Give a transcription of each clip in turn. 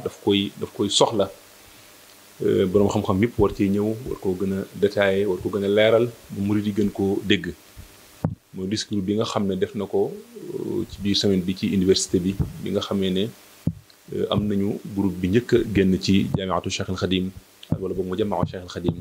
daf koy daf koy soxla boroom xam-xam yëpp war cee ñëw war koo gën a détaillé war ko gën a leeral bu murid yi gën koo dégg mooy discours bi nga xam ne def na ko ci biir semaine bi ci université bi bi nga xamee ne am nañu groupe bi njëkk a génn ci jaamiatu Cheikh al Xadim wala boog mu jamaa Cheikh al Xadim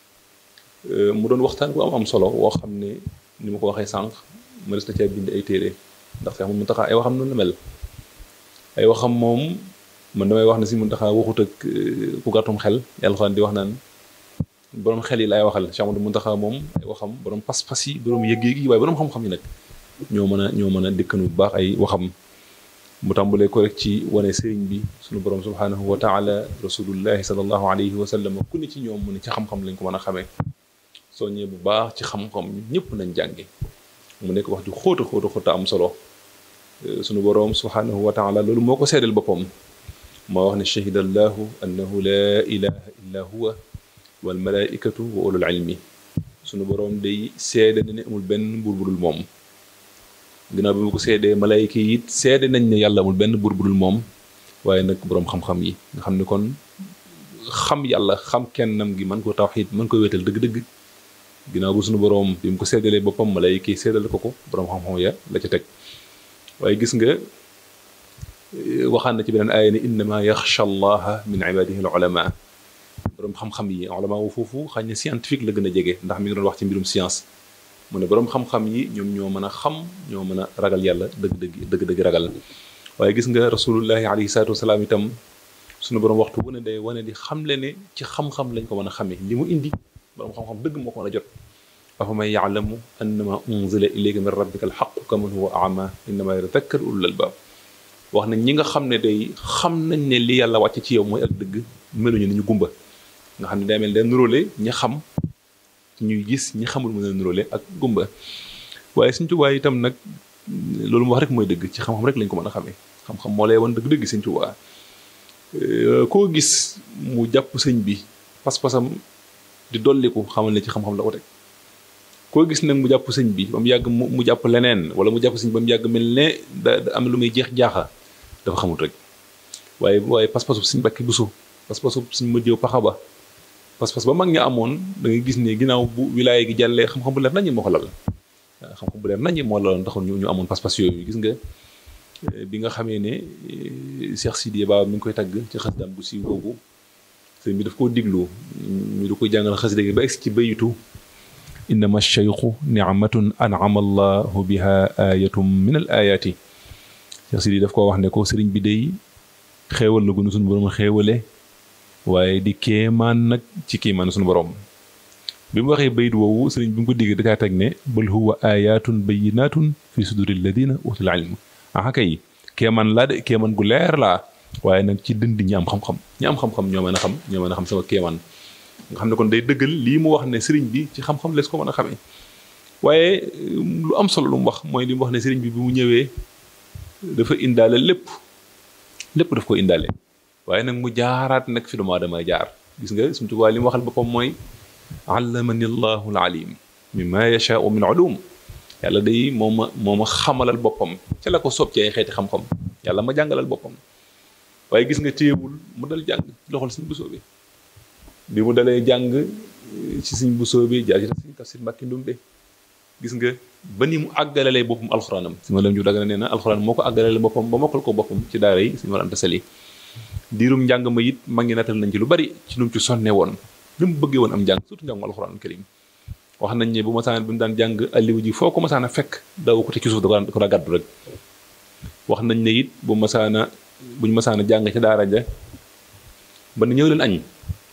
mu doon waxtaan bu am am solo woo xam ne ni ma ko waxee sànq ma des na caa bind ay téere ndax Cheikh Mountakha ay waxam noonu la mel ay waxam moom man damay wax ne si Mountakha waxut ak ku gàttum xel yàlla xaan di wax naan borom xel yi laay waxal Cheikh Mountakha moom ay waxam borom pas-pas yi borom yëg-yëg yi waaye borom xam-xam yi nag ñoo mën a ñoo mën a dëkkanu bu baax ay waxam mu tàmbalee ko rek ci wane sëriñ bi sunu borom subhanahu wa taala rasulullahi sallallahu alayhi wa sallam ku ne ci ñoom mu ne ci xam-xam lañ ko mën a xamee soññee bu baax ci xam-xam ñëpp nañ jànge mu nekk wax ju xóota xóota xóota am solo sunu borom subhanahu wa taala loolu moo ko seedal boppam moo wax ne shahida allahu annahu laa ilaha illa huwa wal malaikatu wa ulul ilmi sunu borom day seede na ne amul benn buur bu dul moom ginnaaw bi mu ko seedee malayka yi it seede nañ ne yàlla amul benn buur bu dul moom waaye nag boroom xam-xam yi nga xam ne kon xam yàlla xam kennam gi mën ko tawxiid mën ko wéetal dëgg-dëgg ginnaaw bu sunu boroom bi mu ko seddalee boppam malayka yi seddal ko ko boroom xam-xam ya la ca teg waaye gis nga waxaan na ci beneen aaya ne innama yaxsha allaha min ibadihi al ulama boroom xam-xam yi ulama wu foofu xañ ne scientifique la gën a jege ndax mi ngi doon wax ci mbirum science mu ne boroom xam-xam yi ñoom ñoo mën a xam ñoo mën a ragal yàlla dëgg-dëgg dëgg-dëgg ragal waaye gis nga rasulullahi alayhi salaatu wasalaam itam suñu boroom waxtu wu ne day wane di xamle ne ci xam-xam lañ ko mën a xamee li mu indi boroom xam-xam dëgg moo ko mën a jot afa man yaalamu annama unzila ilayka min rabbika alxaqu kaman huwa ama innama yatadakkar ulul albab wax nañ ñi nga xam ne day xam nañ ne li yàlla wàcc ci yow mooy ak dëgg meluñu ni ñu gumba nga xam ne day mel day nuróole ñi xam ñuy gis ñi xamul mën a nuróole ak gumba waaye Sëñ Tuubaa itam nag loolu mu wax rek mooy dëgg ci xam-xam rek lañ ko mën a xamee xam-xam moo lay wan dëgg-dëgg Sëñ Tuubaa koo gis mu jàpp sëñ bi pas-pasam di dolliku xamal ne ci xam-xam la ko teg koo gis nag mu jàpp sëñ bi ba mu yàgg mu mu jàpp leneen wala mu jàpp sëñ ba mu yàgg mel ne da am lu muy jeex jaaxa dafa xamut rek waaye waaye pas-pasu sëñ Mbàkke Buso pas-pasu sëñ Madiw Paxa ba pas-pas ba mag ña amoon da ngay gis ne ginnaaw bu wilaaya gi jàllee xam-xam bu leer nañu moo ko lal waaw xam-xam bu leer nañu moo laloon taxoon ñu ñu amoon pas-pas yooyu gis nga bi nga xamee ne Cheikh Sidiya Ba mi ngi koy tagg ci xasidaam bu siiw googu sëñ bi daf koo diglu ñu du koy jàngal xasida gi ba egsi ci bayitu innama cheikhu nicmatun anama allahu biha ayatum min al ayaati Cheikh Sidiya daf koo wax ne ko sëriñ bi day xéewal la gunu suñu borom xéewale waaye di kéemaan nag ci kéemaan suñu borom bi mu waxee bayit woowu sëriñ bi mu ko digg da caa teg ne bal huwa ayatun bayinatun fi suduri alladina utul ilm ah kay kéemaan laa de kéemaan gu leer laa waaye nag ci dënd ñi am xam-xam ñi am xam-xam ñoo mën a xam ñoo mën a xam sama kéemaan nga xam ne kon day dëggal lii mu wax ne sëriñ bi ci xam-xam lees ko mën a xamee waaye lu am solo lu mu wax mooy li mu wax ne sëriñ bi bi mu ñëwee dafa indaale lépp lépp daf ko indaale waaye nag mu jaaraat nag fi doomu aadama jaar gis nga suñu Tuubaa li mu waxal boppam mooy allamani llahu alalim mimma yashaau min ulum yàlla day moo ma moo ma xamalal boppam ca la ko soob ci ay xeeti xam-xam yàlla ma jàngalal boppam waaye gis nga téyewul mu dal jàng loxol suñ busoo bi bi mu dalee jàng ci suñ busoo bi jaar ci tax suñ tafsir Mbàkke Ndumbe gis nga ba ni mu àggalalee boppam alxuraanam si ma lam ju dagana nee na alxuraan moo ko àggalalee boppam ba mokkal ko boppam ci daara yi suñu war anta sali diirum njàng ma it mag ngi natal nañ ci lu bari ci nu mu ci sonne woon ni mu bëggee woon am njàng surtout njàngu alxuraan karim wax nañ ne bu masaan bi mu daan jàng alliwa ji foo ko masaan a fekk daw ko te ci suuf da ko daa gàddu rek wax nañ ne it bu masaana buñ masaana jàng ca daara ja ba na ñëw leen añ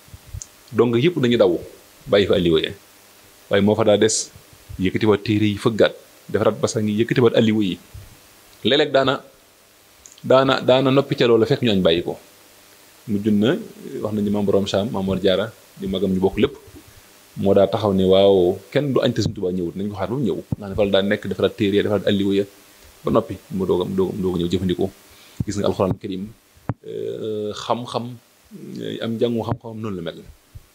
donc yëpp dañuy daw bàyyi fa alliwa ya waaye moo fa daa des yëkkatiwaat téere yi fëggaat defaraat basang yi yëkkatiwaat alliwa yi léeg-léeg daana daana daana noppi ca loola fekk ñu añ bàyyi ko mujj na wax nañu maam borom Cham maam Mor Jaara di magam ñu bokk lépp moo daa taxaw ne waaw kenn du añ te Sëñ Tuubaa ñëwut nañ ko xaar ba mu ñëw ndax dafa daa nekk defaraat téere ya defaraat alliwa ya ba noppi mu doog a mu doog a ñëw jëfandikoo gis nga alxuraan karim xam-xam am njàngu xam-xam noonu la mel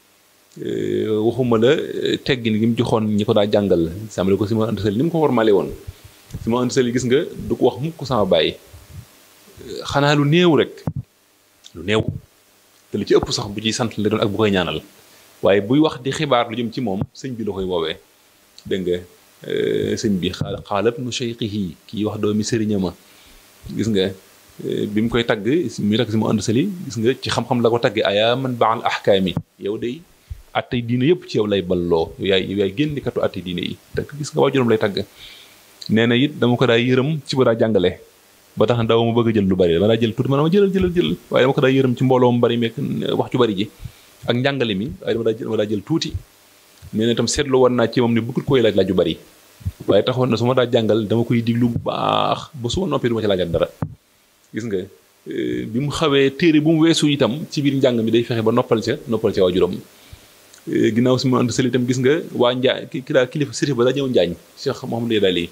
waxuma la teggin gi mu joxoon ñi ko daa jàngal sàmmale ko si ma antasali ni mu ko formale woon si ma antasali gis nga du ko wax mukk sama bàyyi xanaa lu néew rek lu néew te lu ci ëpp sax bu ciy sant la doon ak bu koy ñaanal waaye buy wax di xibaar lu jëm ci moom sëñ bi la koy woowee dégg nga sëñ bi xaal xaalat nu cheikhihi kii wax doomi sëriña ma gis nga bi mu koy tagg mi tagg si mu ànd sali gis nga ci xam-xam la ko tagge ayaa man baal ahkaami yow day attey diine yëpp ci yow lay balloo yow yaay yow yaay génnikatu attey diine yi te gis nga waajuram lay tagg nee na it dama ko daa yërëm ci bu daa jàngale ba tax na daaw ma bëgg a jël lu bari dama daa jël tuuti ma dama jëlal jëlal jël waaye dama ko daa yërëm ci mbooloo mu bari meek wax ju bari ji ak njàngale mi waaye dama daa jël dama daa jël tuuti nee na itam seetlu war naa ci moom ne bëggul koy laaj laaj ju bari waaye taxoon na su ma daa jàngal dama koy diglu bu baax ba su ma noppee du ma ci laajal dara gis nga bi mu xawee téere bu mu weesu itam ci biir njàng mi day fexe ba noppal ca noppal ca waajuram ginnaaw si ma ànd sëli itam gis nga waa njaa ki daa kilifa sërif ba daa ñëw njaañ Cheikh Mouhamadou Daali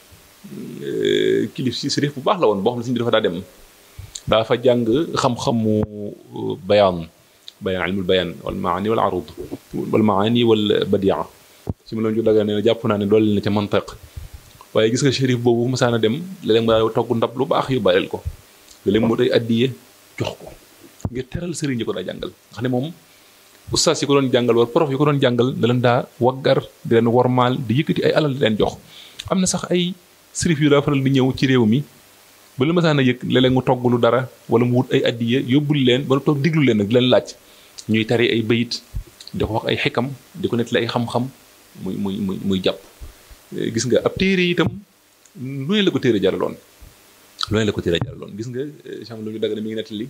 kilif si sërif bu baax la woon boo xam ne si dafa daa dem daa fa jàng xam-xamu bayaan bayaan ilmul bayaan wal maani wal arud wal maani wal badia si ma loon ju daga nee na jàpp naa ne doole na ca mantiq waaye gis nga shérif boobu bu masaana dem léeg-léeg mu daa togg ndab lu baax yu bàyyil ko léeg-léeg mu day addiye jox ko ngir teral sëriñ yi ko daa jàngal nga xam ne moom ustaas yi ko doon jàngal wala prof yi ko doon jàngal da leen daa waggar di leen wormaal di yëkkati ay alal di leen jox am na sax ay sërif yu daa faral di ñëw ci réew mi ba la masaana yëg léeg-léeg mu togg lu dara wala mu wut ay addiye yóbbul leen ba toog diglu leen nag di leen laaj ñuy tari ay bayit di ko wax ay xikam di ko nettali ay xam-xam muy muy muy muy jàpp gis nga ab téere itam lu ne la ko téere jaraloon lu ne la ko téere jaraloon gis nga cham lu ñu dagg mi ngi nettali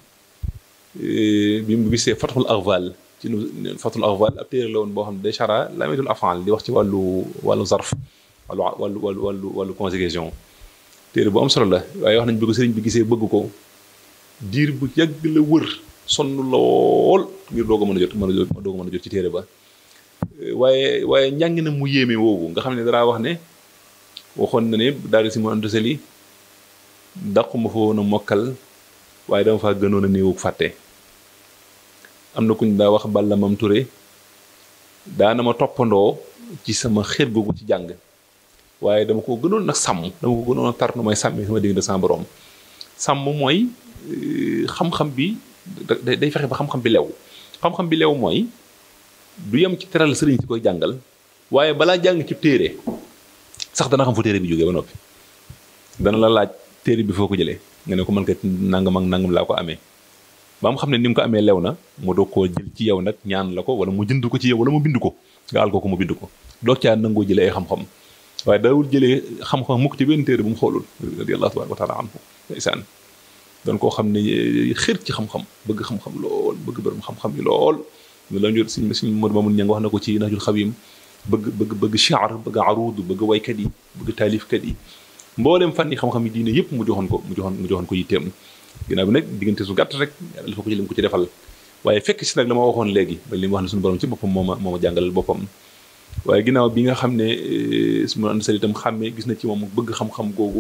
bi mu gisee fathul arval ci nu fathul arval ab téere la woon boo xam ne day chara lamitul afal di wax ci wàllu wàllu zarf wàllu wàllu wàllu wàllu wàllu conjugation téere bu am solo la waaye wax nañ bëgg sëriñ bi gisee bëgg ko diir bu yàgg la wër sonn lool ngir doog a mën a jot mën a jot doog a mën a jot ci téere ba waaye waaye njàng na mu yéeme woowu nga xam ne danaa wax ne waxoon na ne daal si mu antasali dàquma fa woon a mokkal waaye dama faa gënoon a néewug fàtte am na kuñ daa wax Balla Mam Touré daana ma toppandoo ci sama xeet googu ci jàng waaye dama ko gënoon nag sàmm dama ko gënoon a tar nu may sàmmi sama digg de sama borom sàmm mooy xam-xam bi day fexe ba xam-xam bi lew xam-xam bi lew mooy du yem ci teral sëriñ si koy jàngal waaye balaa jàng ci téere sax dana xam fu téere bi jógee ba noppi dana la laaj téere bi foo ko jëlee nga ne ko mën kat nangam ak nangam laa ko amee ba mu xam ne ni mu ko amee lew na mu doog koo jël ci yow nag ñaan la ko wala mu jënd ko ci yow wala mu bind ko nga àll ko ko mu bind ko doog caa nangoo jëlee ay xam-xam waaye daawul jëlee xam-xam mukk ci benn téere bu mu xoolul radiyallahu tabaraka wa taala anhu ndeysaan doon koo xam ne xër ci xam-xam bëgg xam-xam lool bëgg borom xam-xam yi lool ñu la ñu suñ suñ Modou Mamoun Niang wax na ko ci Nahjul Xawim bëgg bëgg bëgg shi'r bëgg aruud bëgg waykat yi bëgg taalifkat yi mboolem fànn yi xam-xam yi diine yëpp mu joxoon ko mu joxoon mu joxoon ko yitteem ginnaaw bi nag diggante su gàtt rek yàlla dafa ko ci lim ko ci defal waaye fekk si nag la ma waxoon léegi ba li mu wax ne suñu borom ci boppam moo ma moo ma jàngalal boppam waaye ginnaaw bi nga xam ne su ma ànd sali itam xàmmee gis na ci moom bëgg xam-xam googu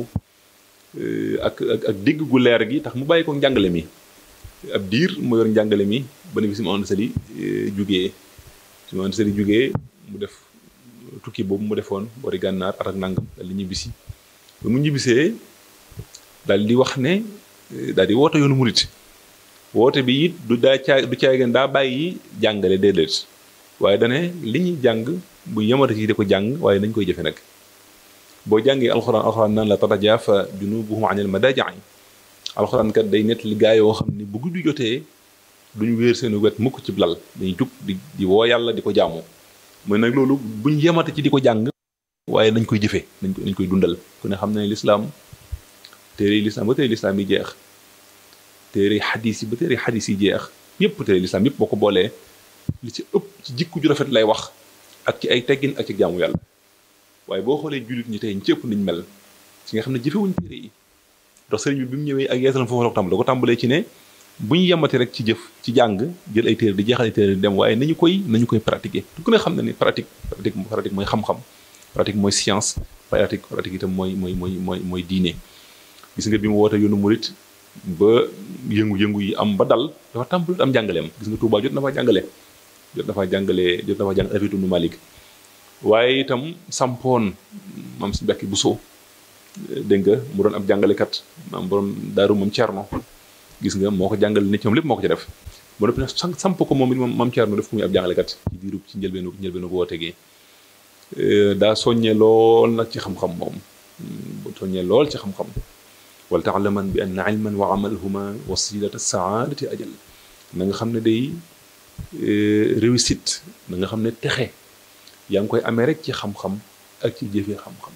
ak ak ak dégg gu leer gi tax mu bàyyi ko njàngale mi ab diir mu yor njàngale mi ba ne bi si ma ànd sali jugee su ma ànd sali jugee mu def tukki boobu mu defoon boori gànnaar at ak nangam dal di ñibbisi ba mu ñibbisee daal di wax ne daal di woote yoonu murit woote bi it du daa caa du caageen daa bàyyi jàngale déedéet waaye dane li ñuy jàng bu yemata ci di ko jàng waaye nañ koy jëfe nag boo jàngee alxuraan alxuraan naan la tatajaafa junubuhum anil madaaji'i alxuraan kat day nett li gaa yoo xam ne bu guddi jotee duñu wéer seen wet mukk ci lal dañuy jug di di woo yàlla di ko jaamu mooy nag loolu buñ yemata ci di ko jàng waaye nañ koy jëfe nañ koy nañ koy dundal ku ne xam ne lislaam téere lislaam ba téere lislaam yi jeex téere xadis yi ba téere xadis yi jeex yépp téere lislaam yépp boo ko boolee li ci ëpp ci jikku ju rafet lay wax ak ci ay teggin ak ci jaamu yàlla waaye boo xoolee jullit ñi tey ñi ci ëpp niñ mel ci nga xam ne jëfewuñ téere yi ndax sëriñ bi bi mu ñëwee ak yeesalam foofu la ko tàmbalee ko tàmbalee ci ne bu ñu yemati rek ci jëf ci jàng jël ay téere di jeexal ay téere di dem waaye nañu koy nañu koy pratiquer du ko ne xam ne ni pratique pratique pratique mooy xam-xam pratique mooy science pratique pratique itam mooy mooy mooy mooy mooy diine gis nga bi mu woote yoonu murit ba yëngu-yëngu yi am ba dal dafa tàmbali am jàngaleem gis nga Touba jot na faa jàngale jot na faa jàngale jot na faa jàng Alfiya ibnu Malik waaye itam sampoon maam si Mbàkke Buso dégg nga mu doon ab jàngalekat maam borom daaru moom Cerno gis nga moo ko jàngal ne ci moom lépp moo ko ci def ba noppi nag samp ko moom it moom maam Thierno def ko muy ab jàngalekat ci diirub ci njëlbeenu njëlbeenu boo tegee daa soññee lool nag ci xam-xam moom soññee lool ci xam-xam wal taalaman bi anna ilman wa amalhuma wasilata saadati ajal na nga xam ne day réussite na nga xam ne texe yaa ngi koy amee rek ci xam-xam ak ci jëfee xam-xam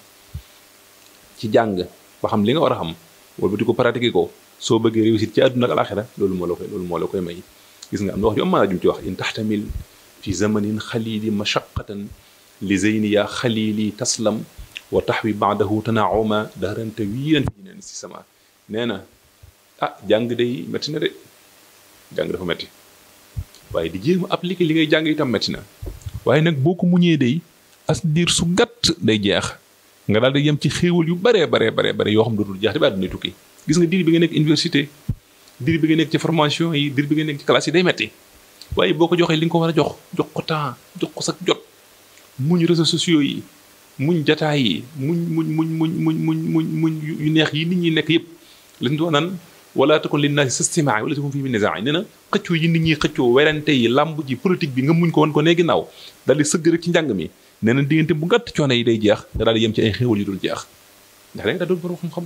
ci jàng ba xam li nga war a xam wala di ko pratiquer ko soo bëggee réussite ci àdduna ak alaxira loolu moo la koy loolu moo la koy may gis nga am na wax ju am maanaa jum ci wax in taxtamil fi zamanin xalili mashaqatan li zeyni yaa xalili taslam wa taxwi baadahu tanauma dahran tawilan fi neen si sama nee na ah jàng day métti na de jàng dafa métti waaye di jéem a appliquer li ngay jàng itam métti na waaye nag boo ko muñee day as diir su gàtt day jeex nga daal di yem ci xéewal yu baree baree baree bare yoo xam dootul jeex te ba àdduna tukki gis nga diir bi nga nekk université diir bi nga nekk ci formation yi diir bi nga nekk ci classe yi day metti waaye boo ko joxee li nga ko war a jox jox ko temps jox ko sa jot muñ réseaux sociaux yi muñ jataay yi muñ muñ muñ muñ muñ muñ muñ muñ yu neex yi nit ñi nekk yëpp lañ doon naan wala takun linnaasi sastimaa wala takun fii min nisaa nee na xëccoo yi nit ñi xëccoo werante yi làmb ji politique bi nga muñ ko wan ko nee ginnaaw daal di sëgg rek ci njàng mi nee na diggante bu gàtt coono yi day jeex nga daal di yem ci ay xéewal yu dul jeex ndax da nga daal doon borom xam-xam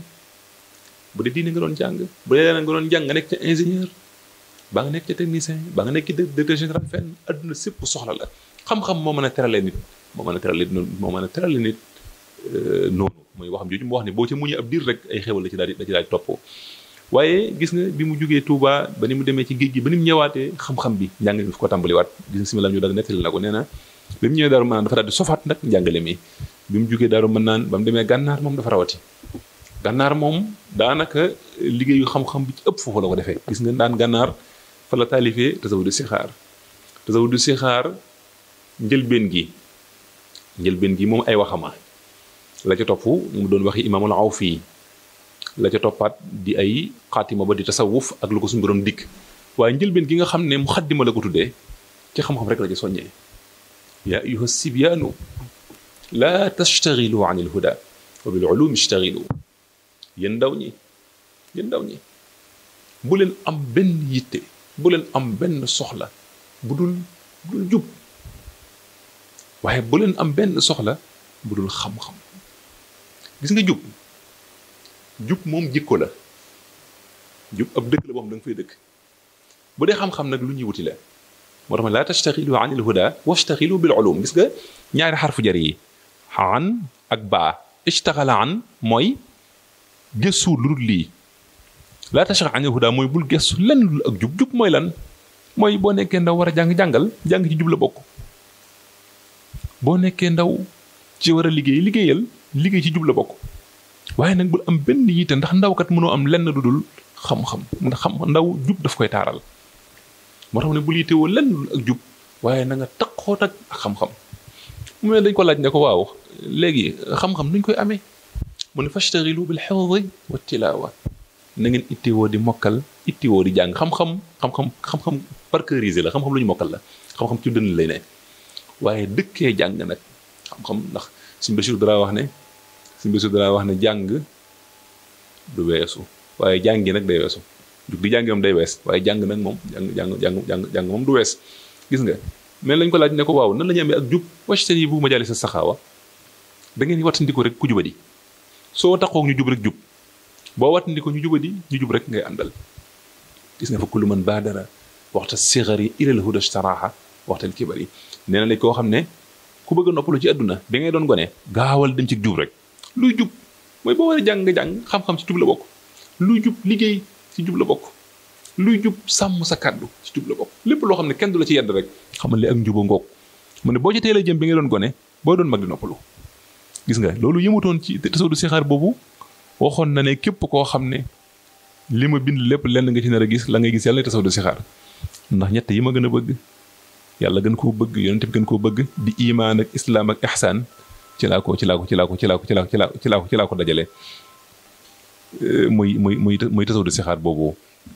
bu dee diine nga doon jàng bu dee leneen nga doon jàng nga nekk ca ingénieur baa nga nekk ca technicien baa nga nekk ci directeur général fenn adduna sépp soxla la xam-xam moo mën a terale nit moo mën a terale moo mën a terale nit noonu mooy waxam jooju mu wax ne boo ca muñee ab diir rek ay xéewal la ci daal di da ci daal di toppoo waaye gis nga bi mu jógee Touba ba ni mu demee ci géej gi ba ni mu ñëwaatee xam-xam bi njàng mi fi ko tàmbaliwaat gis nga similam ñu daal nettali na ko nee na bi mu ñëwee daaru mën naan dafa daal di sofaat nag njàngale mi bi mu jógee daaru mën naan ba mu demee gànnaar moom dafa rawati gànnaar moom daanaka liggéeyu xam-xam bi ci ëpp foofu la ko defee gis nga daan gànnaar fa la taalifee tasawudu sixaar tasawudu sixaar njëlbeen gi njëlbeen gi moom ay waxama la ca topp mu doon waxi imaamul Awfi la ca toppaat di ay xaatima ba di tasawuf ak lu ko suñu borom dikk waaye njëlbeen gi nga xam ne mu xaddima la ko tuddee ci xam-xam rek la ci soññee yaa ayuha sibyaanu laa tastaxilu an il huda wa bil ulum istaxilu yéen ndaw ñi yéen ndaw ñi bu leen am benn yitte bu leen am benn soxla bu dul bu dul jub waaye bu leen am benn soxla bu dul xam-xam gis nga jub jub moom jikko la jub ab dëkk la boo xam da nga fay dëkk bu dee xam-xam nag lu ñuy wuti la moo tax ma laa tastaxilu an il huda wastaxilu bil ulum gis nga ñaari xarfu jar yi an ak baa istaxala an mooy gëstu lu dul lii laa tastaxil an il huda mooy bul gëstu lenn lu ak jub jub mooy lan mooy boo nekkee ndaw war a jàng jàngal jàng ci jub la bokk boo nekkee ndaw ci war a liggéey liggéeyal liggéey ci jub la bokk waaye nag bul am benn yitte ndax ndaw kat mënoo am lenn lu dul xam-xam ndax xam ndaw jub daf koy taaral moo tax ne bul yittewoo lenn lu dul ak jub waaye na nga taqoot ak xam-xam mu ne dañ ko laaj ne ko waaw léegi xam-xam nuñ koy amee mu ne fashtagilu bil xifdi wa tilaawa na ngeen ittewoo di mokkal ittewoo di jàng xam-xam xam-xam xam-xam parcourisé la xam-xam lu ñu mokkal la xam-xam ci dënn lay ne waaye dëkkee jàng nag xam-xam ndax suñ Bachir dara wax ne suñ Bachir dara wax ne jàng du weesu waaye jàngi nag day weesu jug di jàngi moom day wees waaye jàng nag moom jàng jàng jàng jàng jàng moom du wees gis nga mais lañ ko laaj ne ko waaw nan la ñu amee ak jub wacten yi bu ma jàlli sa saxaawa da ngeen wattandiko rek ku jubadi soo taxoog ñu jub rek jub boo wattandiko ñu jubadi ñu jub rek ngay àndal gis nga fa kullu man baadara waxta sigari ilal huda staraaha waxtal kibar yi nee na lañ koo xam ne ku bëgg a noppalu ci àdduna bi ngay doon gone gaawal dem ci jub rek luy jub mooy boo war a jàng nga jàng xam-xam ci jub la bokk luy jub liggéey ci jub la bokk luy jub sàmm sa kàddu ci jub la bokk lépp loo xam ne kenn du la ci yedd rek xamal ne ak njuba ngoog mu ne boo ci teel a jëm bi ngay doon gone boo doon mag di noppalu gis nga loolu yëmutoon ci tasawdu sixaar boobu waxoon na ne képp koo xam ne li ma bind lépp lenn nga ci nar a gis la ngay gis yàlla ne tasawdu sixaar ndax ñett yi ma gën a bëgg yàlla gën koo bëgg yonent bi gën koo bëgg di imaan ak islaam ak ihsaan ci laa ko ci laa ko ci laa ko ci laa ko ci laa ko ci laa ko ci laa ko ci laa ko dajale muy muy muy muy tasawdu sixaar boobu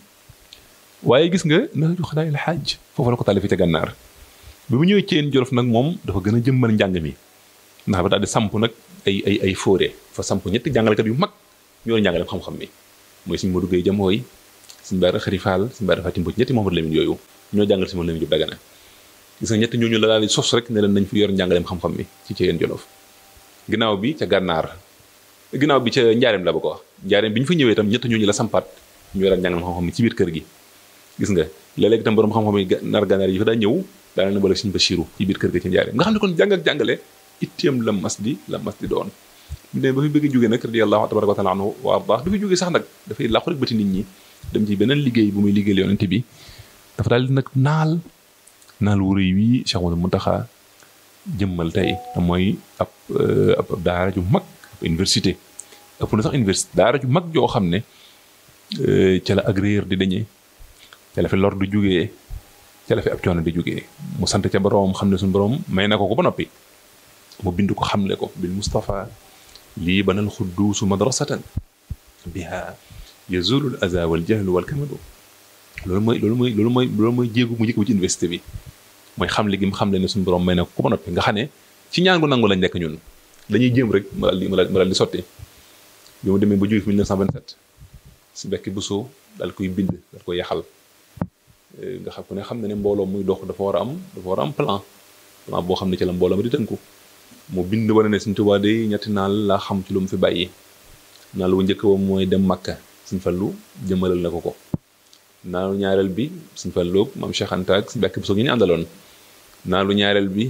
waaye gis nga na jox daay la xaaj foofu la ko tàllifi ca gànnaar bi mu ñëwee ceen jolof nag moom dafa gën a jëmmal njàng mi ndax ba daal di samp nag ay ay ay fóore fa samp ñetti jàngalekat yu mag ñoo njàngale xam-xam mi mooy suñu Modou Gueye Jamooy suñu baara xëri faal suñu baara fatim ñetti Mouhamadou Lamine yooyu ñoo jàngal si moom Lamine Diop Dagana gis nga ñetti ñooñu la daal di sos rek ne leen nañ fi yor njàngaleem xam-xam mi ci ca yéen Jolof ginnaaw bi ca gànnaar ginnaaw bi ca njaareem la ba ko wax njaareem bi ñu fa ñëwee itam ñetti ñooñu la sampaat ñu yoraat njàngaleem xam-xam mi ci biir kër gi gis nga léeg-léeg itam borom xam-xam yi nar gànnaar yi fa daa ñëw daana na bala suñu Basiiru ci biir kër ga ci njaareem nga xam ne kon jàng ak jàngale itteem la mas di la mas di doon ne ba fi bëgg jógee nag radiyallahu tabaraka wa taala anhu wa ardah du fi jógee sax nag dafay làqu rek bëti nit ñi dem ci beneen liggéey bu muy liggéeyal yonent bi dafa daal di nag naal naal wu rëy wii Cheikh Mouhamadou Mountakha jëmmal tey te mooy ab ab daara ju mag ab université ëpp na sax université daara ju mag joo xam ne ca la ak réer di dañee ca la fi lor di jógee ca la fi ab coono di jógee mu sant ca boroom xam ne suñu boroom may na ko ko ba noppi mu bind ko xamle ko bil Mustafa lii banal xudduusu madrasatan biha yazulul aza wal jahlu wal kamadu loolu mooy loolu mooy loolu mooy loolu mooy jéegu mu njëkk bi ci université bi mooy xamle gi mu xamle ne suñu borom may na ko ba noppi nga xam ne ci ñaan gu nangu lañ nekk ñun dañuy jéem rek ma daal di ma daal di sotti bi mu demee ba jóge fi 1927 si bekki bu soo daal koy bind daal koy yaxal nga xam ku ne xam ne ne mbooloo muy dox dafa war a am dafa war a am plan plan boo xam ne ci la mbooloo ma di tënku mu bind wane ne Sëñ Tuubaa day ñetti naal laa xam ci lu mu fi bàyyi naal wu njëkk ba mooy dem Makka Sëñ Fallu jëmalal na ko ko naalu ñaareel bi Sëñ Fallu maam Cheikh Anta ak Sëñ Mbàkke Buso gi ñu àndaloon naalu ñaareel bi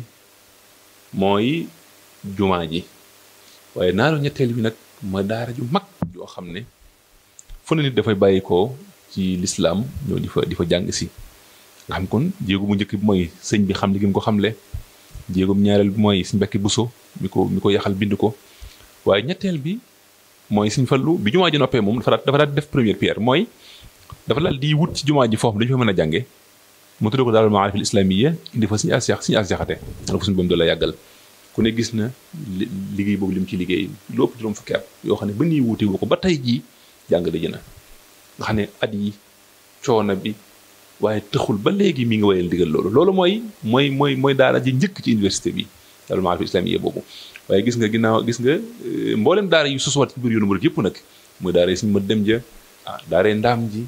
mooy jumaa ji waaye naalu ñetteel bi nag mooy daara ju mag joo xam ne fu ne nit dafay bàyyi ko ci lislaam ñoo di fa di fa jàng si nga xam kon jéego bu njëkk bi mooy sëñ bi xam li gi mu ko xamle jéegoom ñaareel bi mooy Sëñ Mbàkke Buso mi ko mi ko yaxal bind ko waaye ñetteel bi mooy Sëñ Fallu bi jumaa ji noppee moom dafa daal dafa daal def première pierre mooy dafa daal di wut ci jumaa ji foofu dañu fa mën a jànge mu tuddee ko daal maarif al islamiyya indi fa Sëñ As Sëñ As Jaxate na ko suñu boom doon la yàggal ku ne gis na liggéey boobu li mu ci liggéey lu ëpp juróom fukki at yoo xam ne ba nii wuute wu ko ba tey jii jàng dëj na nga xam ne at yi coono bi waaye tëxul ba léegi mi ngi wayal digal loolu loolu mooy mooy mooy mooy daara ji njëkk ci université bi daal maarif islamiyya boobu waaye gis nga ginnaaw gis nga mboolem daara yu sosuwaat ci biir yoonu murid yëpp nag muy daara yi suñu ma dem ja ah daara ndaam ji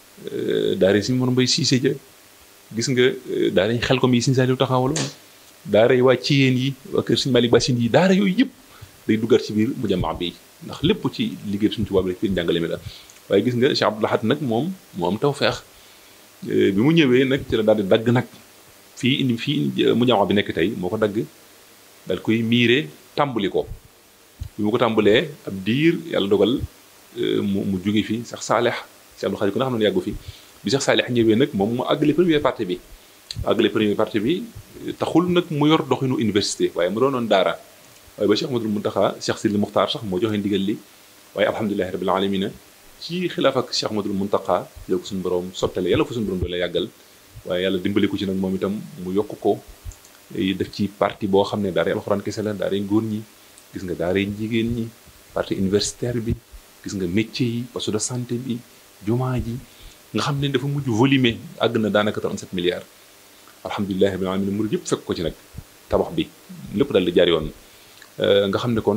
daara yi suñu mën mbay siise ja gis nga daara yi xel ko mi suñu saaliw taxawaloon daara yi waa ciyeen yi waa kër suñu Malick Bassine yi daara yooyu yëpp day duggaat ci biir mujamaa bi ndax lépp ci liggéey suñu tubaab rek ci njàngale mi la waaye gis nga Cheikh Abdou Lahad nag moom moo am tawfeex bi mu ñëwee nag ci la daal di dagg nag fii indi fii mujamaa bi nekk tey moo ko dagg daal koy miire tàmbali ko bi mu ko tàmbalee ab diir yàlla dogal mu mu jóge fi sax saalex si Abdou Khadre ku nga xam ne yàggu fi bi sax saalex ñëwee nag moom mu àggale première partie bi àggale première partie bi taxul nag mu yor doxinu université waaye mu doonoon daara waaye ba Cheikh Ahmadul Muntaxa Cheikh Sidi Muxtaar sax moo joxe ndigal li waaye alhamdulilahi rabbil alamina ci xilaaf ak Cheikh Ahmadul Muntaxa la ko suñu borom sottale yàlla ko suñu borom doole yàggal waaye yàlla dimbali ko ci nag moom itam mu yokk ko def ci parti boo xam ne daara alxuraan kese la daara góor ñi gis nga daara jigéen ñi parti universitaire bi gis nga métier yi poste de santé bi jumaa ji nga xam ne dafa mujj volume àgg na daanaka 37 milliards alhamdulilahi rabbil alamin murid yëpp fekk ko ci nag tabax bi lépp daal di jaar yoon nga xam ne kon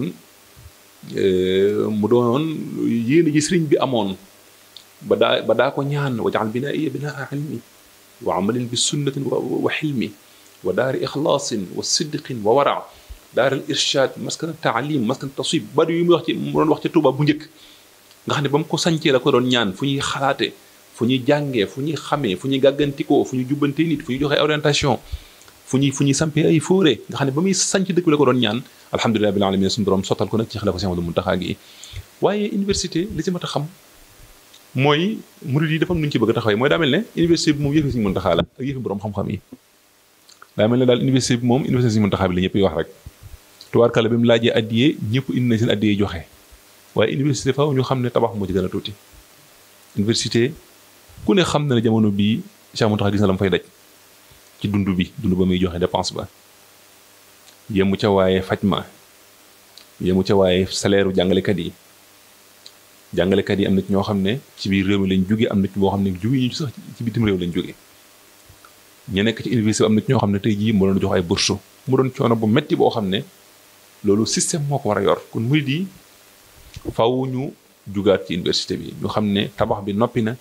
mu doonoon yéen ji sëriñ bi amoon ba daa ba daa ko ñaan wajaal binaa iya binaa ilmi wa amalin bi sunnatin wa xilmi wa daari ixlaasin wa sidqin wa wara daaral irshad maskan taalim maskan taswib bari yu muy wax ci mu doon wax ca Tuuba bu njëkk nga xam ne ba mu ko sancee la ko doon ñaan fu ñuy xalaate fu ñuy jàngee fu ñuy xamee fu ñuy gàggantikoo fu ñuy jubbante nit fu ñuy joxe orientation fu ñuy fu ñuy sampee ay fóore nga xam ne ba muy sanc dëkk bi la ko doon ñaan alhamdulilah bil alamin suñu borom sottal ko nag ci xilaafa Sëñ Ahmadu Muntaxa gi waaye université li ci mat a xam mooy murid yi dafa am nu ñu ci bëgg a taxawee mooy daa mel ne université bi moom yëfi Sëñ Muntaxa la ak yëfi borom xam-xam yi daa mel ne daal université bi moom université Sëñ Muntaxa bi la ñëpp yi wax rek tubaarkàlla bi mu laajee addiyee ñëpp indi na seen addiyee joxe waaye université faaw ñu xam ne tabax moo ci gën a tuuti université ku ne xam na ne jamono bii Cheikh Mountakha gis na la mu fay daj ci dund bi dund ba muy joxe dépense ba yemu ca waaye faj ma yemu ca waaye salaire u jàngalekat yi jàngalekat yi am na ci ñoo xam ne ci biir réew mi lañ jóge am na ci boo xam ne jóge ñu sax ci bitim réew lañ jóge ñu nekk ci université am na ci ñoo xam ne tey jii mu doon jox ay bourse mu doon coono bu metti boo xam ne loolu système moo ko war a yor kon murid yi faw ñu jugaat ci université bi ñu xam ne tabax bi noppi na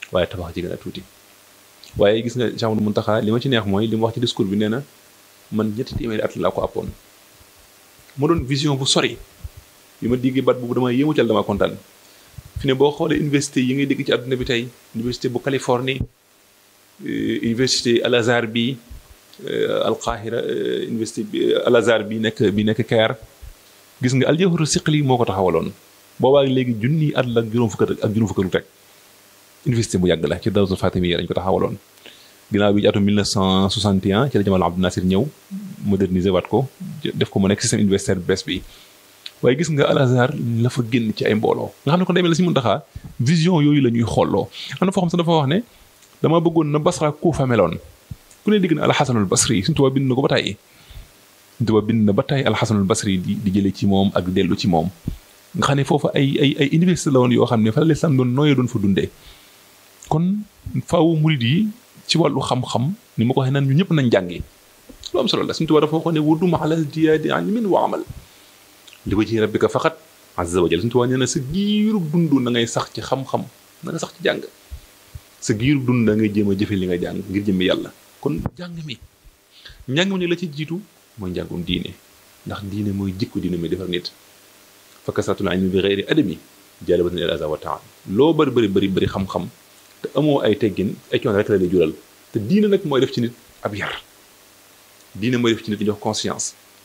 waaye tabax ci gën a tuuti waaye gis nga Cheikh Amadou Mountakha li ma ci neex mooy li mu wax ci discours bi nee na man ñetti téeméeri at laa ko appoon ma doon vision bu sori bi ma diggee bat boobu dama yéemu cal dama kontaan fi ne boo xoolee université yi ngay dégg ci àdduna bi tey université bu Californie université Al Azhar bi Al Qahira université bi Al Azhar bi nekk bi nekk Caire gis nga Al Jawharu Siqli moo ko taxawaloon boobaa léegi junni at la ak juróom fukk ak juróom fukk lu teg université bu yàgg la ci Dawsul Fatimiyya dañ ko taxawaloon ginnaaw bi ci atum 1961 ci la Jamal Abdou Nasir ñëw moderniser waat ko def ko mu nekk système universitaire bees bi waaye gis nga Al Azhar la fa génn ci ay mbooloo nga xam ne kon demee la si Muntaxa vision yooyu la ñuy xooloo am na foo xam sax dafa wax ne dama bëggoon na Basra Kuufa meloon ku ne digg na alxasanul basri suñu tubaab bind na ko ba tàyyi suñu tubaab bind na ba tàyyi alxasanul basri di di jële ci moom ak dellu ci moom nga xam ne foofu ay ay ay université la woon yoo xam ne fa la lislaam doon nooyee doon fa dundee kon faawu murid yi ci wàllu xam-xam ni ma ko waxee naan ñu ñëpp nañ jàngi lu am solo la suñu tubaab dafa waxoon ne wudum alal jiyaadi ilmin wa amal li ko ci rabbika faqat azza wa jalla suñu tubaab nee na sa giirub dund na ngay sax ci xam-xam na nga sax ci jàng sa giirub dund da ngay jéem a jëfe li nga jàng ngir jëmmi yàlla kon njàng mi njàng mi la ci jiitu mooy njàngum diine ndax diine mooy jikko diine muy defar nit fa kasratul ilmi bi ghairi adami jaalibatun ila aza wa taam loo bari bari bari bari xam-xam te amoo ay teggin ay coono rek la lay jural te diine nag mooy def ci nit ab yar diine mooy def ci nit ñu jox conscience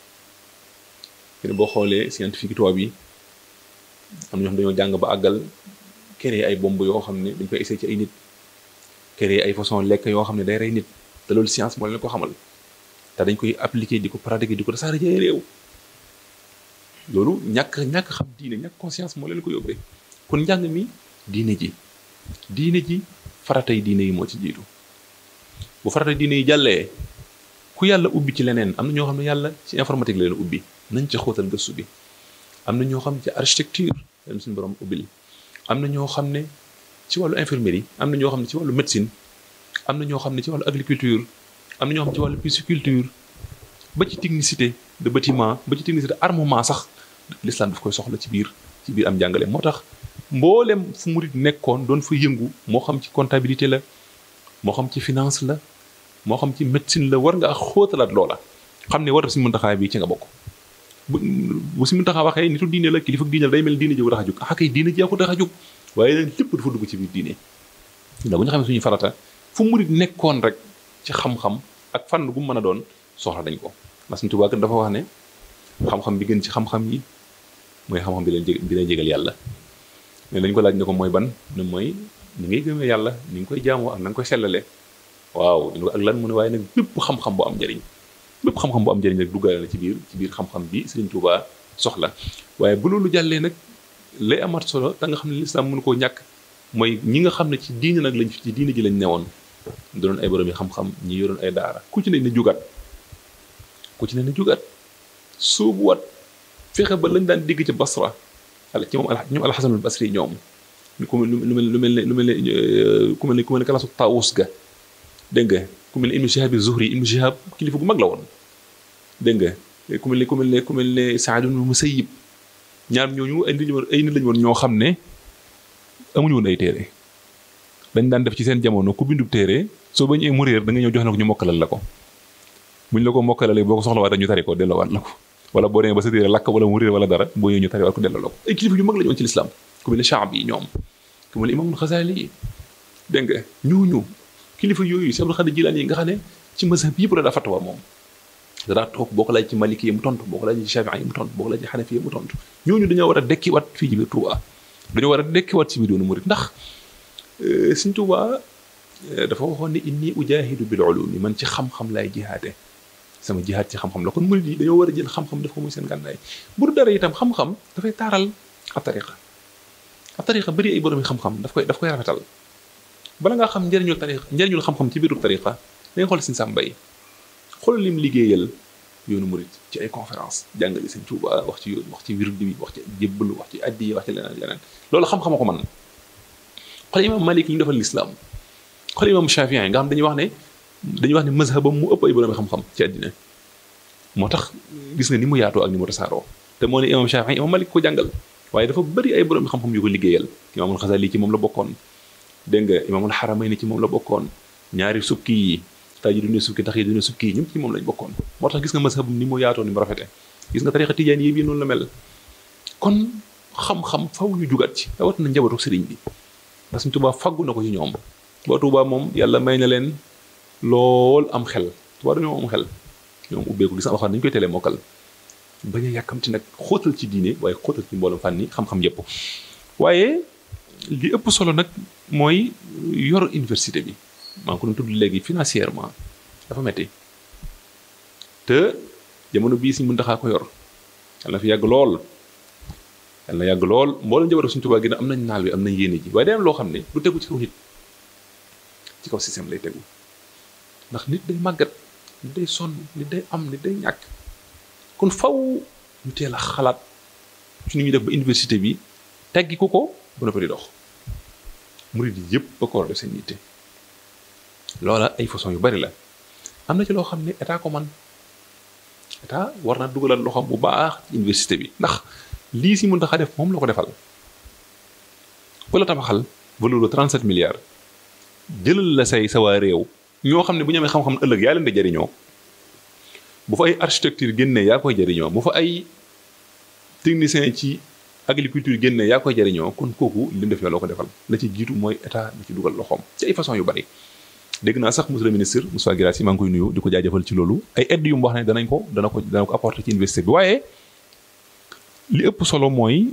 te boo xoolee scientifique tubaab yi am na ñoo xam dañoo jàng ba àggal créer ay bomb yoo xam ne dañ koy essayer ci ay nit créer ay façon lekk yoo xam ne day rey nit te loolu science moo leen ko xamal te dañ koy appliquer di ko pratiquer di ko tasaare ci ay réew loolu ñàkk ñàkk xam diine ñàkk conscience moo leen ko yóbbee kon njàng mi diine ji diine ji faratay diine yi moo ci jiitu bu faratay diine yi jàllee ku yàlla ubbi ci leneen am na ñoo xam ne yàlla ci informatique la leen ubbi nañ ci xóotal gëstu bi am na ñoo xam ci architecture leen suñu borom ubbil am na ñoo xam ne ci wàllu infirmerie am na ñoo xam ne ci wàllu médecine am na ñoo xam ne ci wàllu agriculture am na ñoo xam ne ci wàllu pisciculture ba ci technicité de bâtiment ba ci technicité armement sax l'islam daf koy soxla ci biir ci biir am njàngale moo tax mboolem fu murit nekkoon doon fa yëngu moo xam ci comptabilité la moo xam ci finance la moo xam ci médecine la war nga xóotalaat loola xam ne war def si muntaxaa bi ci nga bokk bu bu si muntaxaa waxee nitu diine la kilifa diine la day mel diine ji ko tax a jóg ah kay diine ji ko tax a jóg waaye nag lépp dafa dugg ci biir diine ndax bu ñu xamee suñu farata fu murit nekkoon rek ci xam-xam ak fànn gu mu mën a doon soxla dañ ko ndax suñu Tuubaa dafa wax ne xam-xam bi gën ci xam-xam yi mooy xam-xam bi leen jég bi leen jégal yàlla mais dañ ko laaj ne ko mooy ban ne mooy ni ngay gëmee yàlla ni nga koy jaamoo ak na nga koy sellale waaw ak lan mu ne waaye nag bépp xam-xam bu am njëriñ bépp xam-xam bu am njëriñ rek duggaale na ci biir ci biir xam-xam bi Sëriñ Tuubaa soxla waaye bu loolu jàllee nag lay amaat solo da nga xam ne lislaam mënu koo ñàkk mooy ñi nga xam ne ci diine nag lañ ci diine ji lañ newoon doon ay borom yi xam-xam ñi yoroon ay daara ku ci ne na jugaat ku ci ne na jugaat suubuwaat fexe ba lañ daan dégg ca Basra ala ci moom al ñoom alxasanul basri ñoom ku mel lu mel lu mel ne lu mel ne ku mel ne ku mel ne kalaasu taawus ga dégg nga ku mel ne ibnu shihab zuhri ibnu shihab kilifa gu mag la woon dégg nga ku mel ne ku mel ne ku mel ne saad ibnu musayyib ñaar ñooñu ay nit ay nit lañu woon ñoo xam ne amuñu woon ay téere dañ daan def ci seen jamono ku bindub téere soo bañee mu réer da nga ñëw jox na ko ñu mokkalal la ko buñ la ko mokkalalee boo ko soxla waat ñu tari ko delloowaat la ko wala boo demee ba sa téere lakk wala mu réer wala dara boo ñëwee ñu tari waat ko delloo la ko ay kilifa yu mag lañu woon ci lislaam ku mel ne Shaab yi ñoom ku mel ne Imaamul Xasaali yi dégg nga ñooñu kilifa yooyu si Abdul Xaadir Jilaani yi nga xam ne ci mazhab yëpp la daa fatwa moom dadaa toog boo ko laaj ci maliki yi mu tontu boo ko laaj ci shafii yi mu tontu boo ko laaj ci xanafi yi mu tontu ñooñu dañoo war a dekkiwaat fii ci biir Touba dañoo war a dekkiwaat ci biir yoonu murid ndax Sëñ Touba dafa waxoon ne inni ujahidu bil ulumi man ci xam-xam laay jihaate sama jihaat ci xam-xam la kon murid yi dañoo war a jël xam-xam def ko muy seen gànnaay bu dara itam xam-xam dafay taaral ab tariqa ab tariqa bëri ay borom yi xam-xam daf koy daf koy rafetal bala ngaa xam njëriñul tariqa njëriñul xam-xam ci biiru tariqa da nga xool Sëñ Sam Mbaye xoolal lim liggéeyal yoonu murid ci ay conférence jàngale Sëñ Tuuba wax ci yoon wax ci wird bi wax ci jébbalu wax ci addi wax ci leneen leneen loolu xam-xama ko man xool imam Malik li ñu defal lislaam xool imam Shafii nga xam dañuy wax ne dañuy wax ne mazhabam mu ëpp ay borom xam-xam ci àddina moo tax gis nga ni mu yaatoo ak ni mu tasaaroo te moo ne imam Shafii imam Malik ko jàngal waaye dafa bëri ay borom xam-xam yu ko liggéeyal imaamul Xasali ci moom la bokkoon dégg nga imaamul xaramay ni ci moom la bokkoon ñaari sukki yi tay ji dune sukki tax yi dune sukki yi ñëpp ci moom lañ bokkoon moo tax gis nga mazhab ni mu yaatoo ni mu rafete gis nga tarixa tijaan yi bii noonu la mel kon xam-xam faw ñu jugat ci rawat na njabootu sëriñ bi parce que Tuubaa faggu na ko ci ñoom ba Tuubaa moom yàlla may na leen lool am xel Tuubaa dañoo am xel ñoom ubbeeku gis nga waxaan dañu koy telee mokkal bañ a yàkkamti nag xóotal ci diine waaye xóotal ci mboolem fànni xam-xam yépp waaye li ëpp solo nag mooy yor université bi maa ngi ko doon tudd léegi financièrement dafa metti te jamono bii Sëriñ Muntaxaa ko yor yàlla na fi yàgg lool yàlla na yàgg lool mboolem jabaru Sëriñ Tuubaa gi am nañ naal bi am nañ yéene ji waaye day am loo xam ne du tegu ci kaw nit ci kaw système lay tegu ndax nit day màggat nit day sonn nit day am nit day ñàkk kon faw ñu teel a xalaat ci ni ñuy def ba université bi teggi ko ko ba noppi di dox murid yi yëpp ba ko war a def seen yitte loola ay façon yu bari la am na ci loo xam ne état ko man état war na dugalal loxoom bu baax ci université bi ndax lii si mën tax a def moom la ko defal ku la tabaxal valeur de 37 milliards jëlal la say sa waa réew ñoo xam ne bu ñu amee xam-xam ëllëg yaa leen di jariñoo bu fa ay architecture génnee yaa koy jariñoo bu fa ay technicien ci agriculture génnee yaa koy jariñoo kon kooku li mu def loo ko defal la ci jiitu mooy état da ci dugal loxoom ci ay façon yu bari dégg naa sax monsieur le ministre Moussa Guirassy maa ngi koy nuyu di ko jaajëfal ci loolu ay aide yu mu wax ne danañ ko dana ko dana ko apporter ci université bi waaye li ëpp solo mooy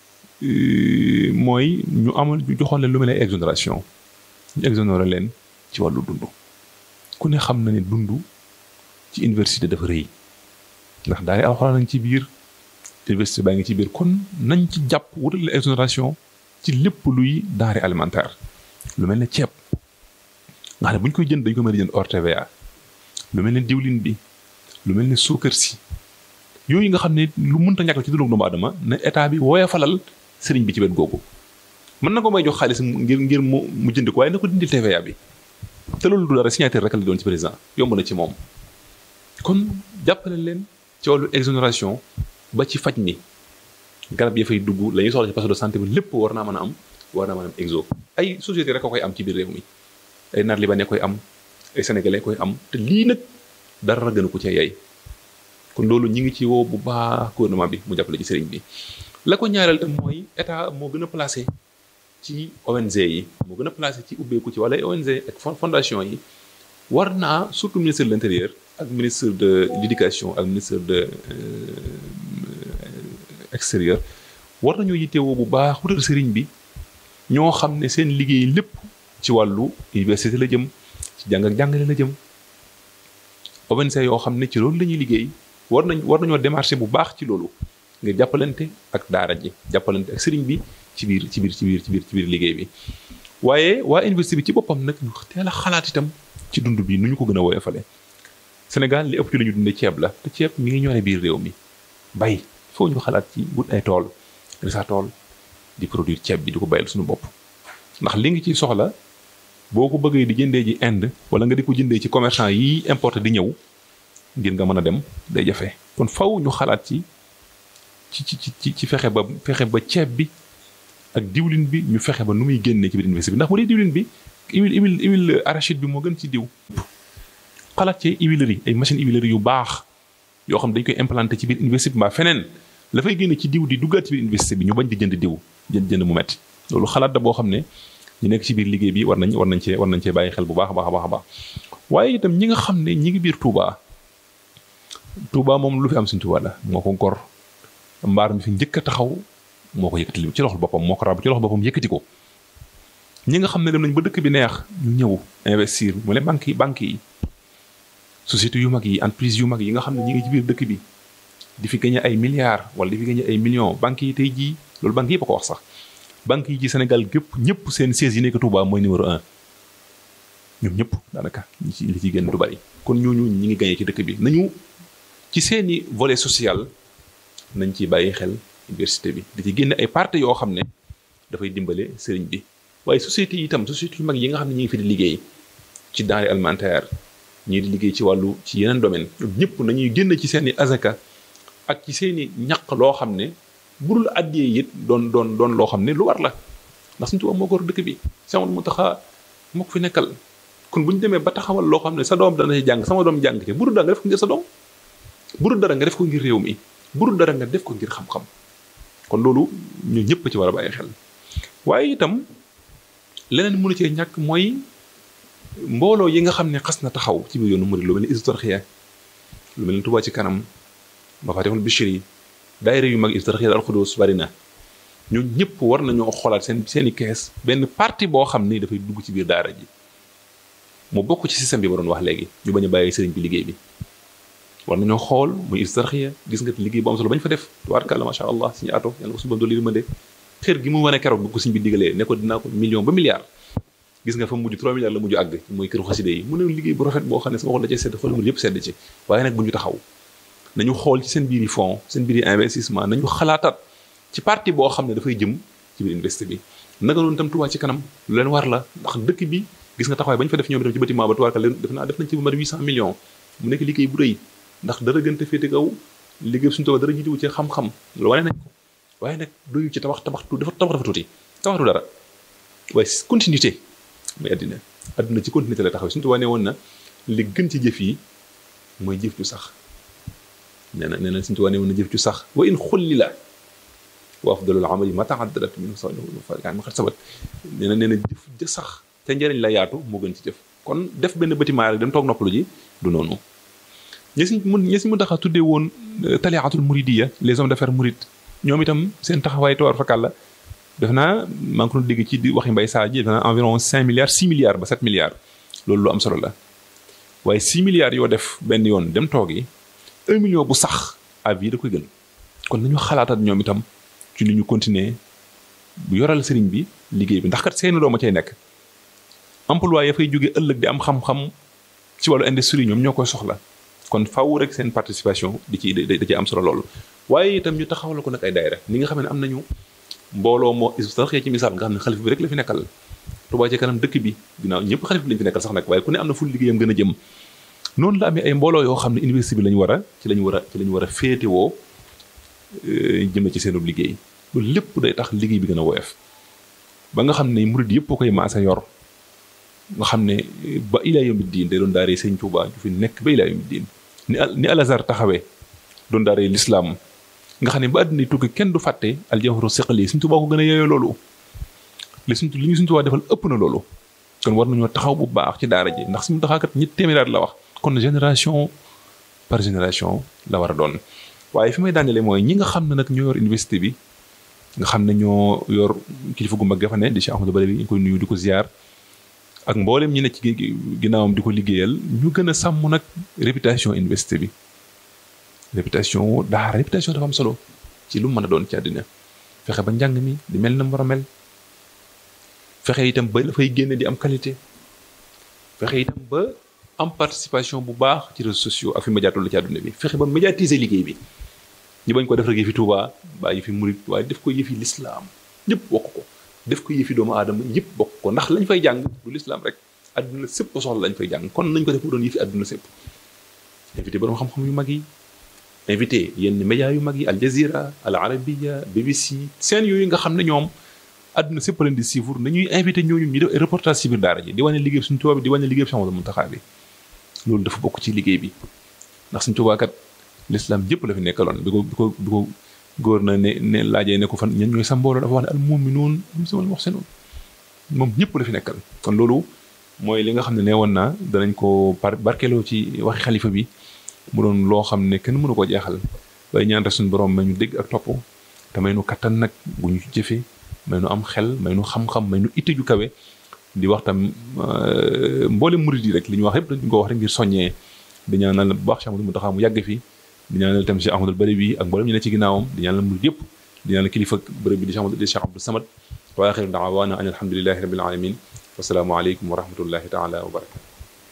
mooy ñu amal ñu joxoon leen lu mel ne exonération ñu exonéré leen ci wàllu dund ku ne xam na ne dund ci université dafa rëy ndax daal alxuraan nañ ci biir université baa ngi ci biir kon nañ ci jàpp wutal la exonération ci lépp luy denrée alimentaire lu mel ne ceeb nga xam ne bu ñu koy jënd dañu ko mën a jënd hors TVA lu mel ne diwlin bi lu mel ne suukar si yooyu nga xam ne lu mënta ñàkk ci dundu doomu aadama ne état bi woyofalal sëriñ bi ci wet googu mën na ko may jox xaalis ngir ngir mu mu jënd ko waaye na ko dindil TVA bi te loolu du dara signature rek la doon ci président yomb na ci moom kon jàppale leen ci wàllu exonération ba ci faj mi garab ya fay dugg la ñuy soxla ci poste de santé bi lépp war naa mën a am war naa mën a am exo ay société rek a koy am ci biir réew mi ay naar libanais koy am ay sénégalais koy am te lii nag dara gën a ko cee yay kon loolu ñi ngi ci woo bu baax gouvernement bi mu jàppale ci sëriñ bi la ko ñaareel tam mooy état moo gën a placé ci ONG yi moo gën a placé ci ubbeeku ci wala ONG ak fondation yi war naa surtout ministre de l'intérieur ak ministre de l'éducation ak ministre de extérieur war nañoo yittewoo bu baax wutal sëriñ bi ñoo xam ne seen liggéey lépp ci wàllu université la jëm ci jàng ak jàngale la jëm ONG yoo xam ne ci loolu la ñuy liggéey war nañ war nañoo démarché bu baax ci loolu ngir jàppalante ak daara ji jàppalante ak sëriñ bi ci biir ci biir ci biir ci biir ci biir liggéey bi waaye waa université bi ci boppam nag ñu teel a xalaat itam ci dund bi nu ñu ko gën a woyofale Sénégal li ëpp ci lu ñu dundee ceeb la te ceeb mi ngi ñore biir réew mi bay foo ñu xalaat ci wut ay tool sa tool di produire ceeb bi di ko bayal suñu bopp ndax li ngi ciy soxla boo ko bëggee di jëndee ji Inde wala nga di ko jëndee ci commerçant yi importé di ñëw ngir nga mën a dem day jafe kon faw ñu xalaat ci ci ci ci ci fexe ba fexe ba ceeb bi ak diwlin bi ñu fexe ba nu muy génnee ci biir université bi ndax bu dee diwlin bi huile huile huile arachide bi moo gën ci diw. xalaat ci huilerie ay machine huilerie yu baax yoo xam dañ koy implanté ci biir université bi mbaa feneen la fay génne ci diw di duggaat ci biir université bi ñu bañ di jënd diw jënd jënd mu metti loolu xalaat da boo xam ne ñu nekk ci biir liggéey bi war nañ war nañ cee war nañ cee bàyyi xel bu baax a baax a baax a baax waaye itam ñi nga xam ne ñi ngi biir Touba Touba moom lu fi am suñ Touba la moo ko gor mbaar mi fi njëkk a taxaw moo ko yëkkati ci loxol boppam moo ko rab ci loxol boppam yëkkati ko ñi nga xam ne dem nañ ba dëkk bi neex ñu ñëw investir mu ne banques yi banques yi société yu mag yi entreprise yu mag yi nga xam ne ñi ngi ci biir dëkk bi di fi gagné ay milliards wala di fi gagné ay millions banques yi tey jii loolu banques yëpp a ko wax sax banques yi ci Sénégal gépp ñëpp seen siège yi nekk Touba mooy numéro un ñoom ñëpp daanaka ñi ci li ci génn du bari kon ñooñu ñi ngi gagné ci dëkk bi nañu ci seeni volet social nañ ci bàyyi xel université bi di ci génne ay parties yoo xam ne dafay dimbale sëriñ bi waaye société yi itam société yu mag yi nga xam ne ñi ngi fi di liggéey ci denrée alimentaire ñii di liggéey ci wàllu ci yeneen domaine ñoom ñëpp nañuy génn ci seeni azaka ak ci seeni ñaq loo xam ne budul addiyee it doon doon doon loo xam ne lu war la ndax suñu tubaab moo ko war dëkk bi sama mu taxa moo ko fi nekkal kon bu ñu demee ba taxawal loo xam ne sa doom dana ci jàng sama doom jàng ci buru dara nga def ko ngir sa doom buru dara nga def ko ngir réew mi buru dara nga def ko ngir xam-xam kon loolu ñu ñëpp ci war a bàyyi xel waaye itam leneen mënu cee ñàkk mooy mbooloo yi nga xam ne xas na taxaw ci biir yoonu murid lu mel ni Hizbut Tarqiyyah lu mel ni Touba ci kanam Mafatihul Bichri daayira yu mag Hizbut Tarqiyyah Al Xudoos bari na ñoo ñëpp war nañoo xoolaat seen seen i kees benn parti boo xam ni dafay dugg ci biir daara ji mu bokk ci système bi ma doon wax léegi ñu bañ a bàyyi sëriñ bi liggéey bi war nañoo xool muy Hizbut Tarqiyyah gis nga liggéey bu am solo bañ fa def tubaarkàlla macha allah suñu ato yàlla ko suñu doon li ma de xër gi mu wane keroog bu ko suñ bi digalee ne ko dinaa ko million ba milliard gis nga fa mujj 3 milliards la mujj àgg mooy këru xaside yi mu ne liggéey bu rafet boo xam ne sama xol da cee sedd xool mu yëpp sedd ci waaye nag bu ñu taxaw nañu xool ci seen biir yi fonds seen biir yi investissement nañu xalaataat ci parti boo xam ne dafay jëm ci biir investi bi naka noonu tam Touba ci kanam lu leen war la ndax dëkk bi gis nga taxawaay ba ñu fa def ñoom itam ci bâtiment ba tubaarkal leen def naa def nañ ci bu mat 800 millions mu nekk liggéey bu rëy ndax dara gënte féete kaw liggéey suñu Touba dara jiituwu ci xam-xam loolu wane nañ ko waaye nag doyu ci tabax tabax tu dafa tabax dafa tuuti tabaxtu dara waaye continuité mooy àddina àdduna ci continuité la taxaw suñu Touba ne woon na li gën ci jëf yi mooy jëf ju sax nee na nee na suñu Touba ne woon na jëf ju sax wa in xulli la wa afdalul amali ma taaddadat min yaa ma xat sabat nee na nee na jëf ja sax te njëriñ la yaatu moo gën ci jëf kon def benn bâtiment rek dem toog noppalu ji du noonu ñi si mun ñi si mun taxa tuddee woon taliatul muridiya les hommes d'affaires murid ñoom itam seen taxawaay toor fakal la def naa maa ngi ko doon dégg ci waxi mbay saa ji def naa environ 5 milliards 6 milliards ba 7 milliards loolu lu am solo la waaye 6 milliards yoo def benn yoon dem toogi 1 million bu sax à vie da koy gën kon nañu xalaatat ñoom itam ci li ñu continuer bu yoral sëriñ bi liggéey bi ndax kat seeni dooma cay nekk emploi ya fay jóge ëllëg di am xam-xam ci wàllu industrie ñoom ñoo koy soxla kon faw rek seen participation di ci da ci am solo loolu waaye itam ñu taxawal ko nag ay daayira ni nga xam ne am nañu mbooloo moo Hizbut Tarqiyyah ci misaal nga xam ne xalif bi rek la fi nekkal Touba ci kanam dëkk bi ginnaaw ñëpp xalif bi lañu fi nekkal sax nag waaye ku ne am na fu liggéeyam gën a jëm noonu la amee ay mbooloo yoo xam ne université bi lañu war a ci lañu war a ci lañu war a féetewoo jëm ci seenub liggéey loolu lépp day tax liggéey bi gën a woyof ba nga xam ne murid yëpp koy maasa yor nga xam ne ba ilaa yawmi diin day doon daaree sëñ Touba ju fi nekk ba ilaa yawmi diin ni ni Al Azhar taxawee doon daaree lislaam nga xam ne ba àddina tukki kenn du fàtte aljawharu siqali suñ tubaa ko gën a yeyoo loolu li suñ li ñu suñ tubaa defal ëpp na loolu kon war nañoo taxaw bu baax ci daara ji ndax suñu taxaakat ñetti téeméeraat la wax kon génération par génération la war a doon waaye fi may daanele mooy ñi nga xam ne nag ñoo yor université bi nga xam ne ñoo yor kilifa gu mag ga fa ne di Cheikh Ahmadou Badawi ñu koy nuyu di ko ziar ak mboolem ñi ne ci ginnaawam di ko liggéeyal ñu gën a sàmm nag réputation université bi réputation daara réputation dafa am solo ci lu mën a doon ci àddina fexe ba njàng mi di mel na mu war a mel fexe itam ba dafay génne di am qualité fexe itam ba am participation bu baax ci réseaux sociaux ak fi médiatul la ci àdduna bi fexe ba médiatiser liggéey bi ñu bañ ko def rek yëfi Touba baa yëfi murit waaye def ko yëfi lislaam ñëpp bokk ko def ko yëfi doomu aadama ñëpp bokk ko ndax lañ fay jàng du lislaam rek àdduna sépp soxla lañ fay jàng kon nañ ko def mu doon yëfi àdduna sépp invité borom xam-xam yu mag yi invité yenn médias yu mag yi Al Jazeera Al Arabiya BBC seen yooyu nga xam ne ñoom àdduna sépp leen di suivre nañuy invité ñooñu ñu def ay reportage ci biir daara ji di wane liggéey suñu Tuubaa bi di wane liggéey Cheikh Ahmadou Mountakha bi loolu dafa bokk ci liggéey bi ndax suñu Tuubaa kat l'islam yëpp la fi nekkaloon bi ko bi ko bi ko góor na ne ne laajee ne ko fan ñan ñooy sa mbooloo dafa wax ne al mu'minuun al muhsinuun moom ñëpp la fi nekkal kon loolu mooy li nga xam ne nee woon naa danañ ko par barkeloo ci waxi xalifa bi mu doon loo xam ne kenn mënu ko jeexal waaye ñaan rek suñu borom may ñu dégg ak topp te may nu kattan nag bu ñu jëfee may nu am xel may nu xam-xam may nu itte ju kawe di wax tam mboole murid yi rek li ñu wax yëpp dañu ko wax rek ngir soññee di ñaanal bu baax Cheikh Ahmadou Mountakha mu yàgg fi di ñaanal tam Cheikh Ahmadou Badawi ak mboolem ñu ne ci ginnaawam di ñaanal murid yëpp di ñaanal kilifa bërëb bi di Cheikh Ahmadou di Cheikh Abdou Samad wa axiru daawaana an alhamdulilahi rabbil alamin wasalaamu aleykum wa rahmatullahi taala wa barakatu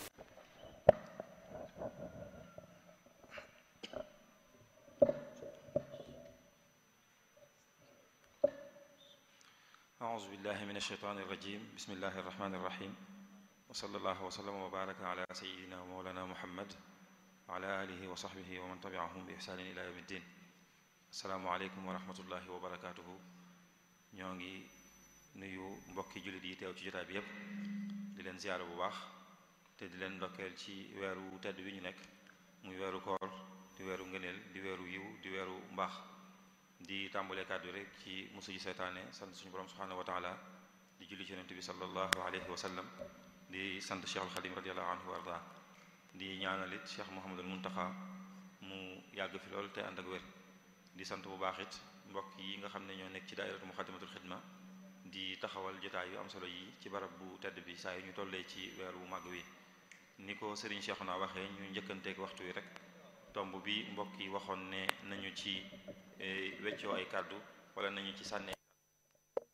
أعوذ بالله من الشيطان الرجيم بسم الله الرحمن الرحيم وصلى الله وسلم وبارك على سيدنا ومولانا محمد وعلى آله وصحبه ومن تبعهم بإحسان إلى يوم الدين السلام عليكم ورحمة الله وبركاته ñoo ngi nuyu mbokki jullit yi teew ci jotaay bi yépp di leen ziyaara bu baax te di leen ndokkeel ci weeru tedd bi ñu nekk muy weeru koor di weeru ngëneel di weeru yiw di weeru mbaax di tàmbalee kàddu rek ci musu ji seytaane sant suñu borom subhanahu wa taala di julli ci yonent bi sallallahu alayhi wa sallam di sant Cheikh al Xadim radiallahu anhu wa arda di ñaanalit Cheikh Mouhamadul Muntaxa mu yàgg fi lool te ànd ak wér di sant bu baax it mbokk yi nga xam ne ñoo nekk ci daairatu muxaddamatul xidma di taxawal jotaay yu am solo yi ci barab bu tedd bi saa yu ñu tollee ci weer wu màgg wi ni ko Serigne Cheikhouna waxee ñu njëkkanteeg waxtu wi rek tomb bi mbokk yi waxoon ne nañu ci weccoo ay kàddu wala nañu ci sànnee